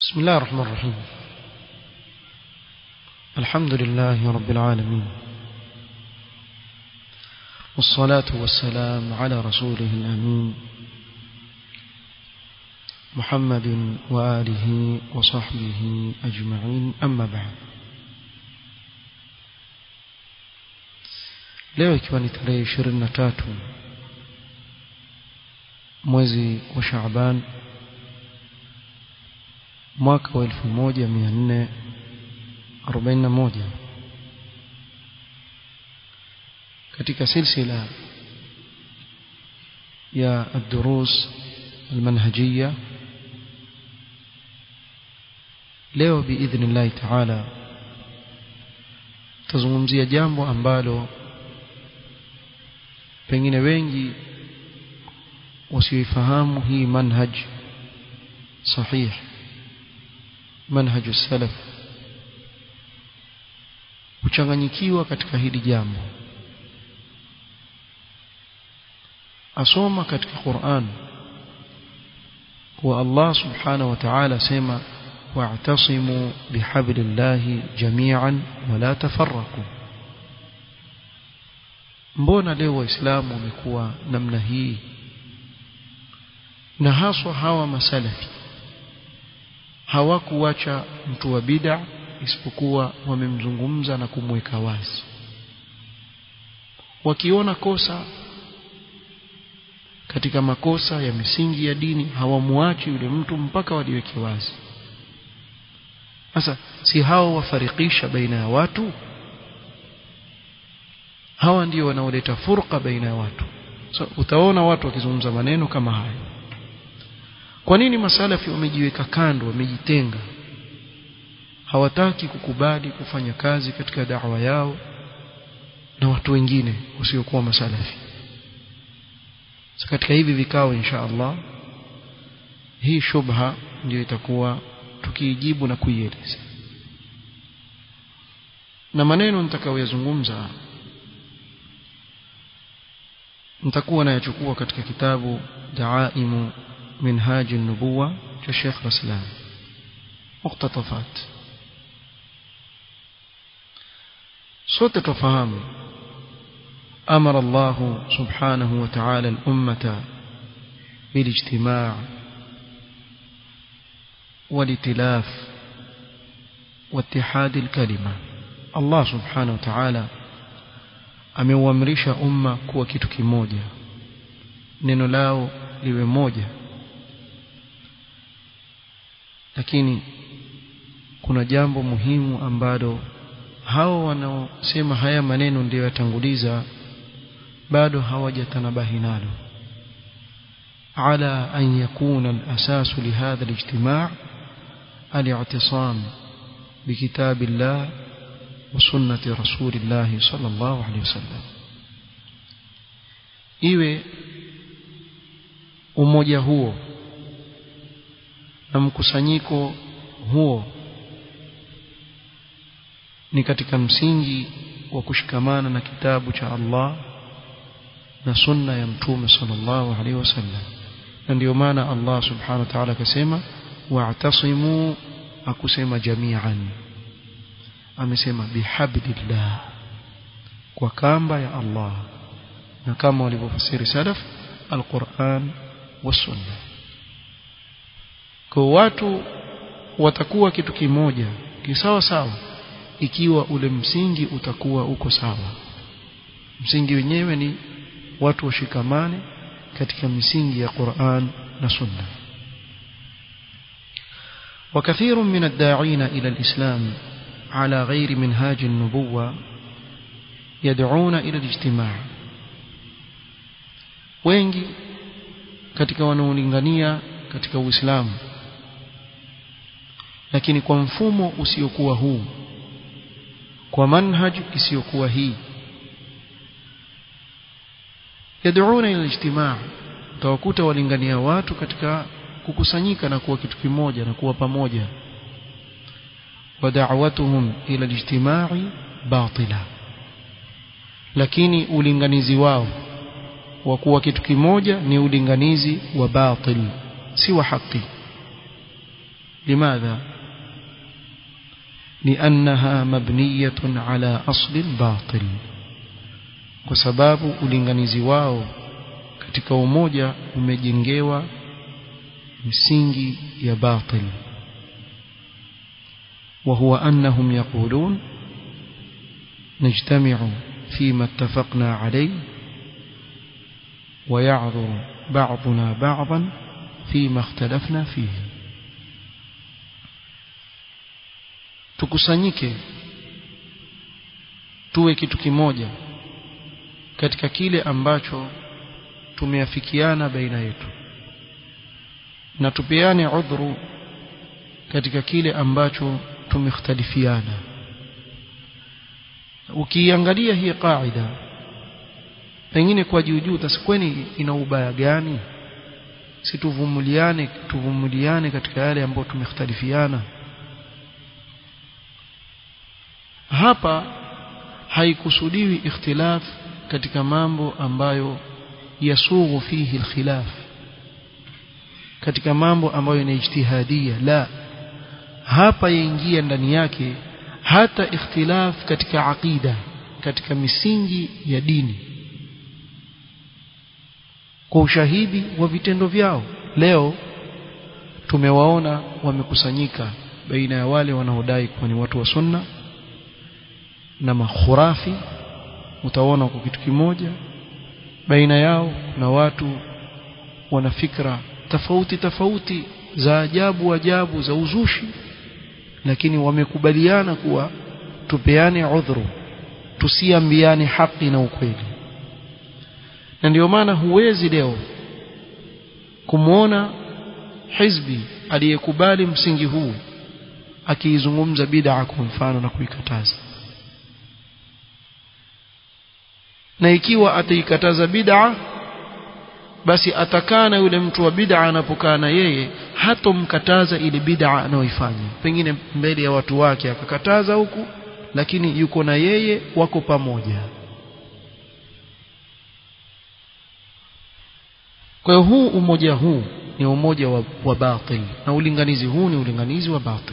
بسم الله الرحمن الرحيم الحمد لله رب العالمين والصلاة والسلام على رسوله الأمين محمد وآله وصحبه أجمعين أما بعد leo ikiwa ni tarehe ishirini na tatu mwezi wa Shaaban mwaka wa elfu moja mia nne arobaini na moja katika silsila ya الدروس المنهجية leo biidhni llahi taala tazungumzia jambo ambalo pengine wengi wasioifahamu hii manhaj sahih manhaj salaf huchanganyikiwa katika hili jambo asoma katika Qur'an kuwa Allah subhanahu wa ta'ala sema wa'tasimu bihablillahi jami'an wala tafarraqu mbona leo waislamu wamekuwa namna hii na haswa hawa masalafi hawakuacha mtu wa bid'a isipokuwa wamemzungumza na kumweka wazi wakiona kosa katika makosa ya misingi ya dini hawamuachi yule mtu mpaka waliweke wazi sasa si hao wafarikisha baina ya watu hawa ndio wanaoleta furqa baina ya watu so, utaona watu wakizungumza maneno kama haya kwa nini masalafi wamejiweka kando wamejitenga hawataki kukubali kufanya kazi katika da'wa yao na watu wengine wasiokuwa masalafi so, katika hivi vikao insha Allah hii shubha ndio itakuwa tukiijibu na kuieleza na maneno nitakayoyazungumza nitakuwa nayachukua katika kitabu Daaimu Minhaj an-Nubuwa cha Sheikh Raslan muktatafat sote tufahamu amara Allah subhanahu wa ta'ala al-ummata بالاجتماع والائتلاف واتحاد الكلمة الله سبحانه وتعالى ameuamrisha umma kuwa kitu kimoja neno lao liwe moja lakini kuna jambo muhimu ambalo hao wanaosema haya maneno ndio yatanguliza bado hawajatanabahi nalo على أن يكون الأساس لهذا الاجتماع الاعتصام بكتاب الله وسنة رسول الله صلى الله عليه وسلم iwe umoja huo na mkusanyiko huo ni katika msingi wa kushikamana na kitabu cha Allah na sunna ya mtume sallallahu alaihi wasallam na ndio maana Allah subhanahu wa ta'ala akasema wa'tasimu akusema jami'an amesema bihablillah kwa kamba ya Allah na kama walivyofasiri salaf alquran wasunna kwa watu watakuwa kitu kimoja kisawa sawa ikiwa ule msingi utakuwa uko sawa msingi wenyewe ni watu washikamane katika misingi ya Qur'an na Sunna وكثير من الداعين إلى الإسلام على غير منهاج النبوة يدعون إلى الاجتماع wengi katika wanaolingania katika Uislamu lakini kwa mfumo usiokuwa huu kwa manhaj isiyokuwa hii yad'una ila ijtimaa utawakuta walingania watu katika kukusanyika na kuwa kitu kimoja na kuwa pamoja wa da'watuhum ila ijtimai batila lakini ulinganizi wao wa kuwa kitu kimoja ni ulinganizi wa batil si wa haki لماذا لأنها مبنية على أصل الباطل وسباب ulinganizi wao katika umoja umejengewa misingi ya batil وهو أنهم يقولون نجتمع فيما اتفقنا عليه ويعذر بعضنا بعضا فيما اختلفنا فيه tukusanyike tuwe kitu kimoja katika kile ambacho tumeafikiana baina yetu na tupeane udhuru katika kile ambacho tumekhtalifiana ukiangalia hii kaida pengine kwa juu juu tasikweni ina ubaya gani si tuvumuliane tuvumuliane katika yale ambayo tumekhtalifiana hapa haikusudiwi ikhtilaf katika mambo ambayo yasughu fihi alkhilaf katika mambo ambayo ni ijtihadia la hapa yaingia ndani yake hata ikhtilaf katika aqida katika misingi ya dini kwa ushahidi wa vitendo vyao leo tumewaona wamekusanyika baina ya wale wanaodai kuwa ni watu wa sunna na makhurafi utaona kwa kitu kimoja baina yao na watu wana fikra tofauti tofauti za ajabu ajabu za uzushi lakini wamekubaliana kuwa tupeane udhuru tusiambiane haki na ukweli na ndio maana huwezi leo kumwona hizbi aliyekubali msingi huu akiizungumza bid'a kwa mfano na kuikataza na ikiwa ataikataza bid'a basi atakaa na yule mtu wa bid'a anapokaa na yeye hatomkataza ile bid'a anayoifanya pengine mbele ya watu wake akakataza huku lakini yuko na yeye wako pamoja kwa hiyo huu umoja huu ni umoja wa, wa batil na ulinganizi huu ni ulinganizi wa batil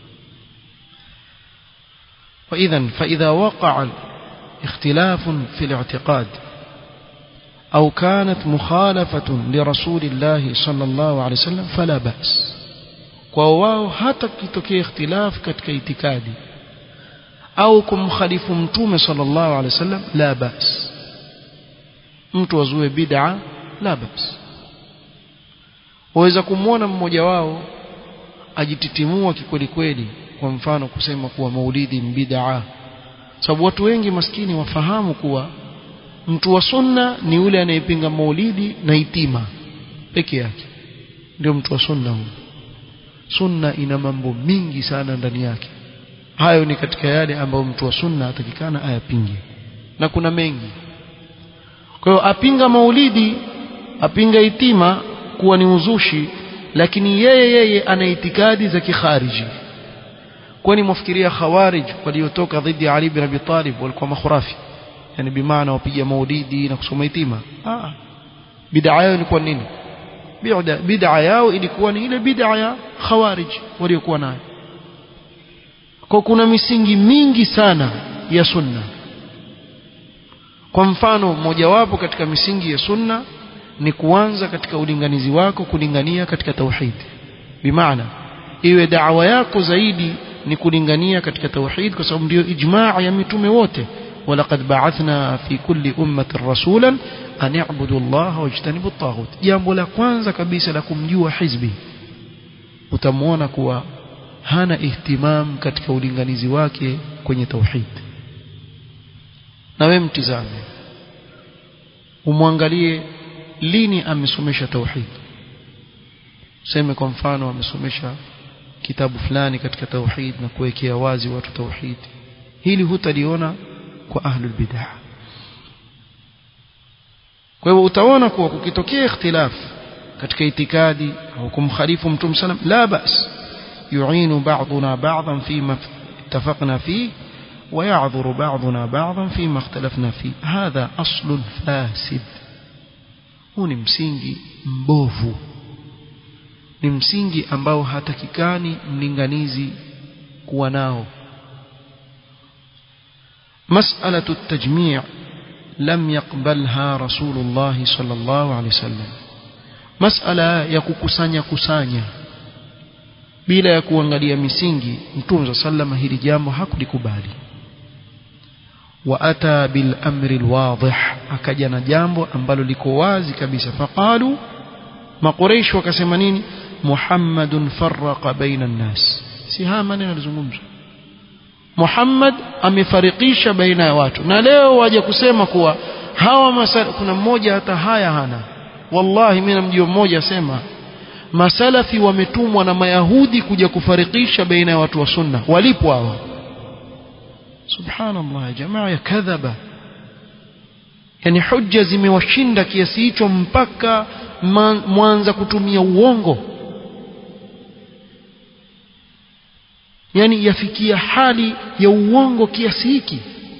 فإذا فإذا وقع اختلاف في الاعتقاد أو كانت مخالفة لرسول الله صلى الله عليه وسلم فلا بأس kwao hata kitokea ikhtilaf katika itikadi au kumkhalifu mtume sallallahu alaihi wasallam la bas mtu azue bid'a la bas waweza kumwona mmoja wao ajititimua kikweli kweli kwa mfano kusema kuwa maulidi ni bid'a sababu watu wengi maskini wafahamu kuwa mtu wa sunna ni yule anayepinga maulidi na itima peke yake ndio mtu wa sunna huyo sunna ina mambo mingi sana ndani yake hayo ni katika yale ambayo mtu wa sunna atakikana ayapinge na kuna mengi kwa hiyo apinga maulidi apinga itima kuwa ni uzushi lakini yeye yeye ana itikadi za kikhariji kwani mwafikiria khawarij waliotoka dhidi ya Ali bin Abi Talib walikuwa makhurafi yani bimaana wapiga maulidi na kusoma itima ah bid'a yao ilikuwa nini bid'a bid'a yao ilikuwa ni ile bid'a ya khawarij waliokuwa nayo kwa kuna misingi mingi sana ya sunna kwa mfano mojawapo katika misingi ya sunna ni kuanza katika ulinganizi wako kulingania katika tauhid bimaana iwe da'wa yako zaidi ni kulingania katika tauhid kwa sababu ndio ijmaa ya mitume wote ولقد بعثنا في كل أمة رسولا أن يعبدوا الله واجتنبوا الطاغوت jambo la kwanza kabisa la kumjua hizbi utamwona kuwa hana ihtimam katika ulinganizi wake kwenye tauhid na wewe mtizame umwangalie lini amesomesha tauhid seme kwa mfano amesomesha kitabu fulani katika tauhid na kuwekea wazi watu tauhid hili hutaliona kwa ahlul bid'ah kwa hivyo utaona kuwa kukitokea ikhtilaf katika itikadi au kumkhalifu mtume sallam la bas yu'inu ba'duna ba'dhan fima اتفقنا فيه ويعذر بعضنا بعضا فيما اختلفنا فيه هذا أصل فاسد huu ni msingi mbovu ni msingi ambao hatakikani mlinganizi kuwa nao مسألة التجميع لم يقبلها رسول الله صلى الله عليه وسلم مسألة يكوكسanya kusanya bila ya kuangalia misingi mtume sallama hili jambo hakulikubali واتى بالامر الواضح akaja na jambo ambalo liko wazi kabisa faqalu maqureish wakasema nini muhammadun farraqa baina an-nas si haya maneno yalizungumzwa Muhammad amefarikisha baina ya watu na leo waje kusema kuwa hawa masala kuna mmoja hata haya hana wallahi mimi namjua mmoja asema masalafi wametumwa na mayahudi kuja kufarikisha baina ya watu wa sunna walipo hawa subhanallah ya jamaa ya kadhaba yani hujja zimewashinda kiasi hicho mpaka mwanza kutumia uongo yani yafikia hali ya uongo kiasi hiki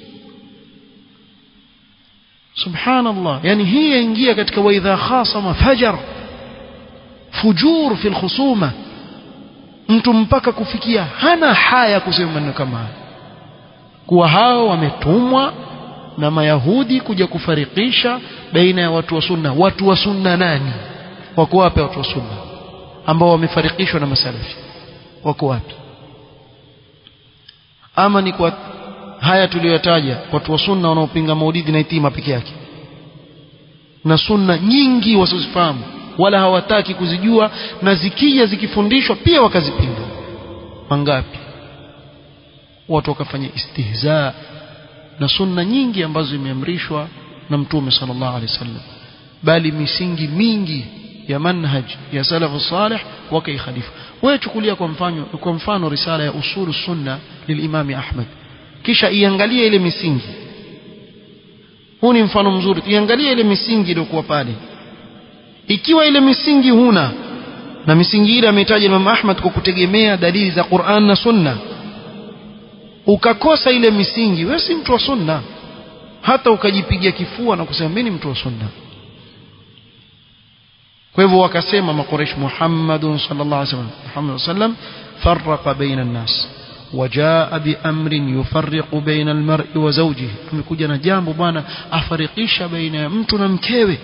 subhanallah yani hii yaingia katika waidha khasama fajar fujur fi alkhusuma mtu mpaka kufikia hana haya kusema maneno kama haya kuwa hao wametumwa na mayahudi kuja kufarikisha baina ya watu wa sunna watu wa sunna nani wako wapi watu wa sunna ambao wamefarikishwa na masalafi wako wapi ama ni kwa haya tuliyotaja watu wa sunna wanaopinga maulidi na itima peke yake na sunna nyingi wasizifahamu wala hawataki kuzijua na zikija zikifundishwa pia wakazipinga mangapi watu wakafanya istihza na sunna nyingi ambazo zimeamrishwa na mtume sallallahu alaihi wasallam bali misingi mingi ya manhaj ya salafu salih wakaikhalifu wewe chukulia kwa mfano kwa mfano risala ya usulu sunna lilimami Ahmad kisha iangalie ile misingi huu ni mfano mzuri iangalie ile misingi iliyokuwa pale ikiwa ile misingi huna na misingi ile ametaja Imam Ahmad kwa kutegemea dalili za Qur'an na Sunna ukakosa ile misingi wewe si mtu wa sunna hata ukajipigia kifua na kusema mimi ni mtu wa sunna kwa hivyo wakasema maqureish Muhammadun sallallahu alaihi wasallam Muhammad sallam farraqa baina an-nas وجاء بأمر يفرق بين المرء وزوجه amekuja na jambo bwana afarikisha baina ya mtu na mkewe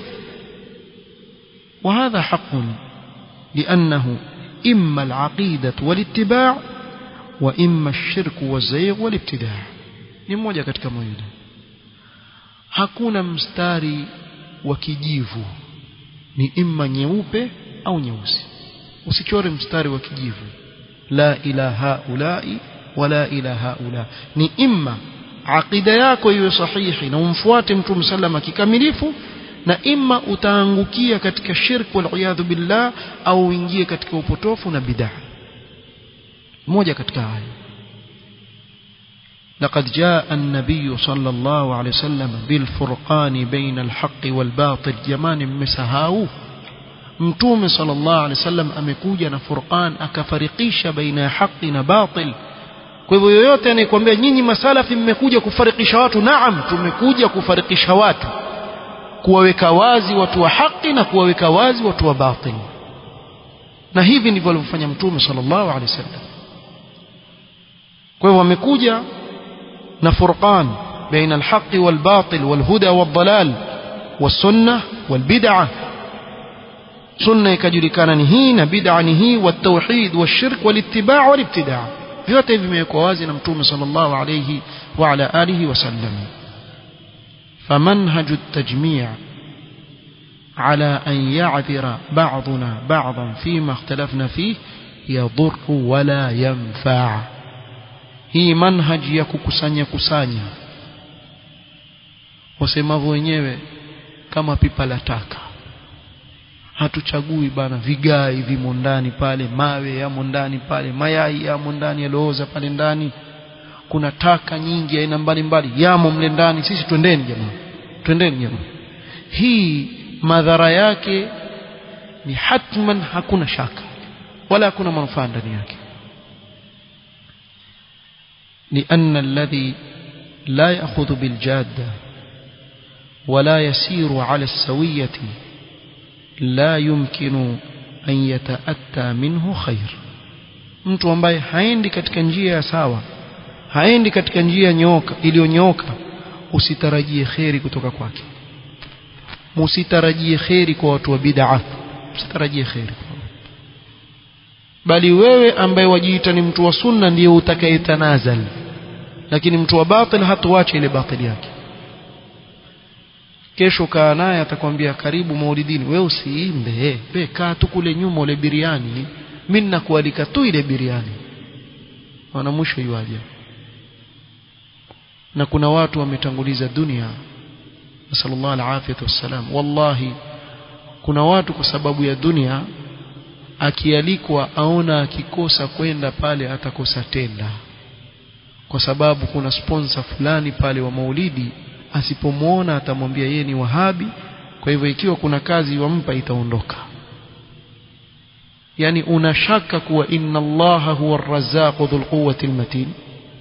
وهذا حق لأنه إما العقيدة والاتباع وإما الشرك والزيغ والابتداع ni mmoja katika mawili hakuna mstari wa kijivu ni imma nyeupe au nyeusi usichore mstari wa kijivu la ilaha ulai wala ilaha ula ni imma aqida yako iwe sahihi na umfuate mtume sallama kikamilifu na imma utaangukia katika shirk wal billah au uingie katika upotofu na bid'ah moja katika haya لقد جاء النبي صلى الله عليه وسلم بالفرقان بين الحق والباطل جمان مسهاو mtume sallallahu alaihi wasallam amekuja na Furqan akafarikisha baina ya haki na batil kwa hivyo yoyote anayekwambia nyinyi masalafi mmekuja kufarikisha watu naam tumekuja kufarikisha watu kuwaweka wazi watu wa haki na kuwaweka wazi watu wa batil na hivi ndivyo alivyofanya mtume sallallahu alaihi wasallam kwa hivyo wamekuja na furqan baina alhaqi walbatil walhuda waldalal والسنه والبدعه sunna ikajulikana ni hii na bid'a ni hii والتوحيد والشرك والاتباع والابتداع vyote hivi vimewekwa wazi na mtume sallallahu alayhi wa ala alihi wasallam فمنهج التجميع على أن يعذر بعضنا بعضا فيما اختلفنا فيه يضر ولا ينفع hii manhaji ya kukusanya kusanya wasemavyo wenyewe kama pipa la taka hatuchagui bana vigai vimo ndani pale mawe yamo ndani pale mayai yamo ndani yalooza pale ndani kuna taka nyingi aina mbalimbali yamo mle ndani sisi twendeni jamaa twendeni jamaa hii madhara yake ni hatman hakuna shaka wala hakuna manufaa ndani yake لأن الذي لا يأخذ بالجادة ولا يسير على السوية لا يمكن an yataatta minhu khair mtu ambaye haendi katika njia ya sawa haendi katika njia nyoka iliyonyooka usitarajie kheri kutoka kwake musitarajie kheri kwa watu wa bid'a usitarajie kheri bali wewe ambaye wajiita ni mtu wa sunna ndiye utakayetanazal lakini mtu wa batil hatuache ile batili yake kesho kaa naye atakwambia karibu maulidini wewe usiimbe we kaa tu kule nyuma ule biriani mimi ninakualika tu ile biriani wana mwisho yuaje na kuna watu wametanguliza dunia nasallallahu alafiyatu wassalam wallahi kuna watu kwa sababu ya dunia akialikwa aona akikosa kwenda pale atakosa tenda kwa sababu kuna sponsor fulani pale wa maulidi asipomwona atamwambia yeye ni wahabi kwa hivyo ikiwa kuna kazi wampa itaondoka yani unashaka kuwa inna allaha huwa arrazzaqu dhul quwwati almatin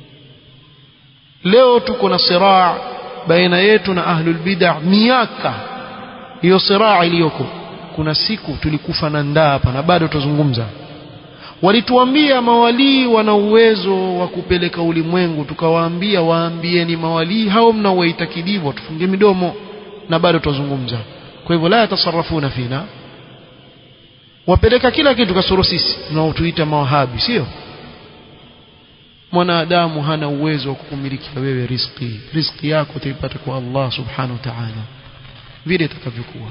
leo tuko na siraa baina yetu na ahlul bid'ah miaka hiyo siraa iliyoko kuna siku tulikufa na ndaa hapa na bado tuzungumza walituambia mawalii wana uwezo wa kupeleka ulimwengu tukawaambia waambieni mawalii hao mnaoitakidivyo tufunge midomo na bado tuzungumza kwa hivyo la yatasarrafuna fina wapeleka kila kitu kasoro sisi tunaotuita mawahabi sio mwanadamu hana uwezo wa kukumilikia wewe riziki riziki yako utaipata kwa Allah subhanahu wa ta'ala vile itakavyokuwa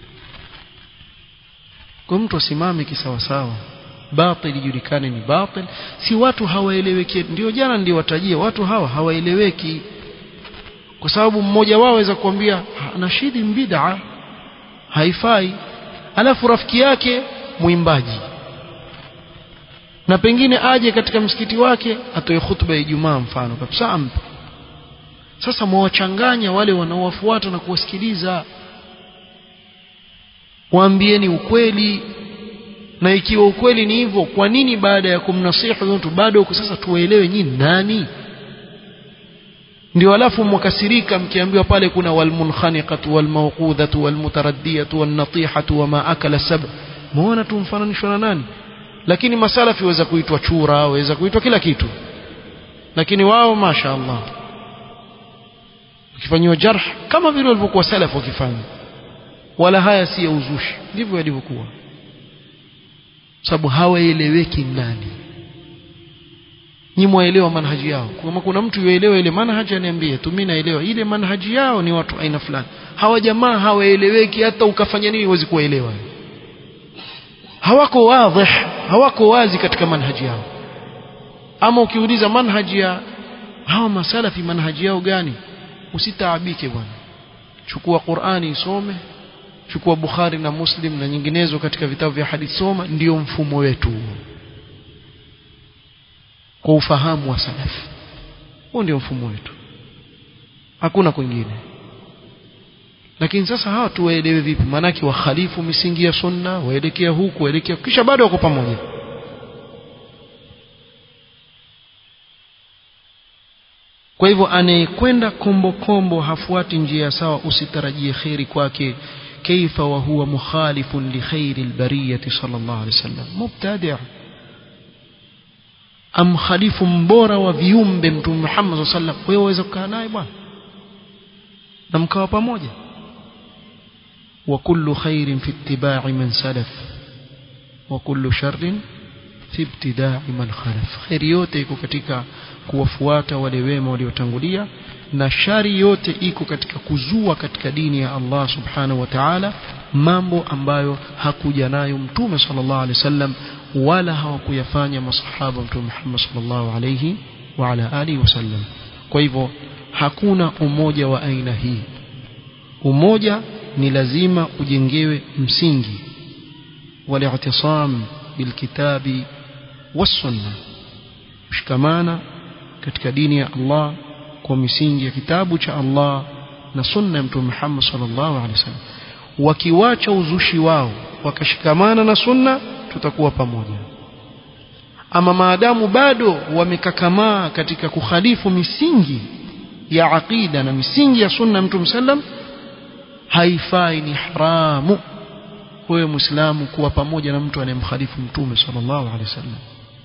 kwa mtu asimame kisawasawa batil ijulikane ni batil si watu hawaeleweki ndio jana niliwatajia watu hawa hawaeleweki kwa sababu mmoja wao aweza kuambia nashidi bid'a haifai alafu rafiki yake mwimbaji na pengine aje katika msikiti wake atoe khutba ya Ijumaa mfano kabisa ampe sasa mwawachanganya wale wanaowafuata na kuwasikiliza waambieni ukweli na ikiwa ukweli ni hivyo kwa nini baada ya kumnasihi mtu bado huko sasa tuwaelewe nyinyi nani ndio alafu mwakasirika mkiambiwa pale kuna walmunkhaniqatu walmawqudhatu walmutaraddiyatu wannatihatu wama akala sab muona tumfananishwa na nani lakini masalafi waweza kuitwa chura waweza kuitwa kila kitu lakini wao masha Allah ukifanyiwa jarh kama vile walivyokuwa salaf wakifanya wala haya si ya uzushi ndivyo yalivyokuwa sababu hawaeleweki nani nyi mwaelewa manhaji yao kama kuna mtu yuelewa ile manhaji aniambie tu mimi naelewa ile manhaji yao ni watu aina fulani hawa jamaa hawaeleweki hata ukafanya nini huwezi kuwaelewa hawako wazi hawako wazi katika manhaji yao ama ukiuliza manhaji ya hawa masalafi manhaji yao gani usitaabike bwana chukua Qur'ani isome chukua Bukhari na Muslim na nyinginezo katika vitabu vya hadithi soma ndio mfumo wetu kwa ufahamu wa salafi huo ndio mfumo wetu hakuna kwingine lakini sasa hawa tuwaelewe vipi maanake wakhalifu misingi ya sunna waelekea huku waelekea kisha bado wako pamoja kwa hivyo anayekwenda kombo kombo hafuati njia sawa usitarajie kheri kwake كيف وهو مخالف لخير البرية صلى الله عليه وسلم مبتدع أم خليف مبورا وفيوم بمت محمد صلى الله عليه وسلم ويوeza kukaa naye bwana na mkawa pamoja وكل خير في اتباع من سلف وكل شر في ابتداع من خلف خير yote iko katika kuwafuata wale wema waliotangulia na shari yote iko katika kuzua katika dini ya Allah subhanahu wa ta'ala mambo ambayo hakuja nayo mtume sallallahu alaihi wasallam wala hawakuyafanya masahaba mtume Muhammad sallallahu alaihi wa ala alihi wasallam kwa hivyo hakuna umoja wa aina hii umoja ni lazima ujengewe msingi wali'tisam bilkitabi was-sunnah kushikamana katika dini ya Allah kwa misingi ya kitabu cha Allah na sunna ya Mtume Muhammad sallallahu alaihi wasallam wakiwacha uzushi wao wakashikamana na sunna tutakuwa pamoja ama maadamu bado wamekakamaa katika kukhalifu misingi ya aqida na misingi ya sunna ya Mtume sallam haifai ni haramu wewe muislamu kuwa pamoja na mtu anayemkhalifu mtume sallallahu alaihi wasallam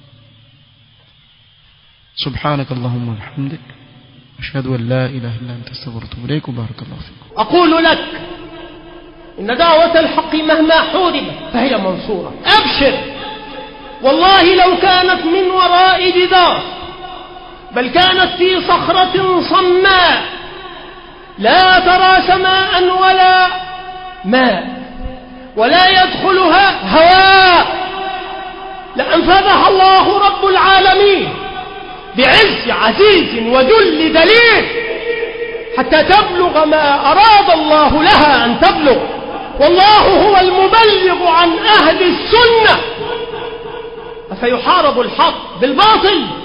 سبحانك اللهم وبحمدك أشهد أن لا إله إلا أنت استغفرك وأتوب إليك وبارك الله فيك أقول لك إن دعوة الحق مهما حوربت فهي منصورة أبشر والله لو كانت من وراء جدار بل كانت في صخرة صماء لا ترى سماء ولا ماء ولا يدخلها هواء لأنفذها الله رب العالمين بعز عزيز وذل دليل حتى تبلغ ما أراد الله لها أن تبلغ والله هو المبلغ عن أهل السنة أفيحارب الحق بالباطل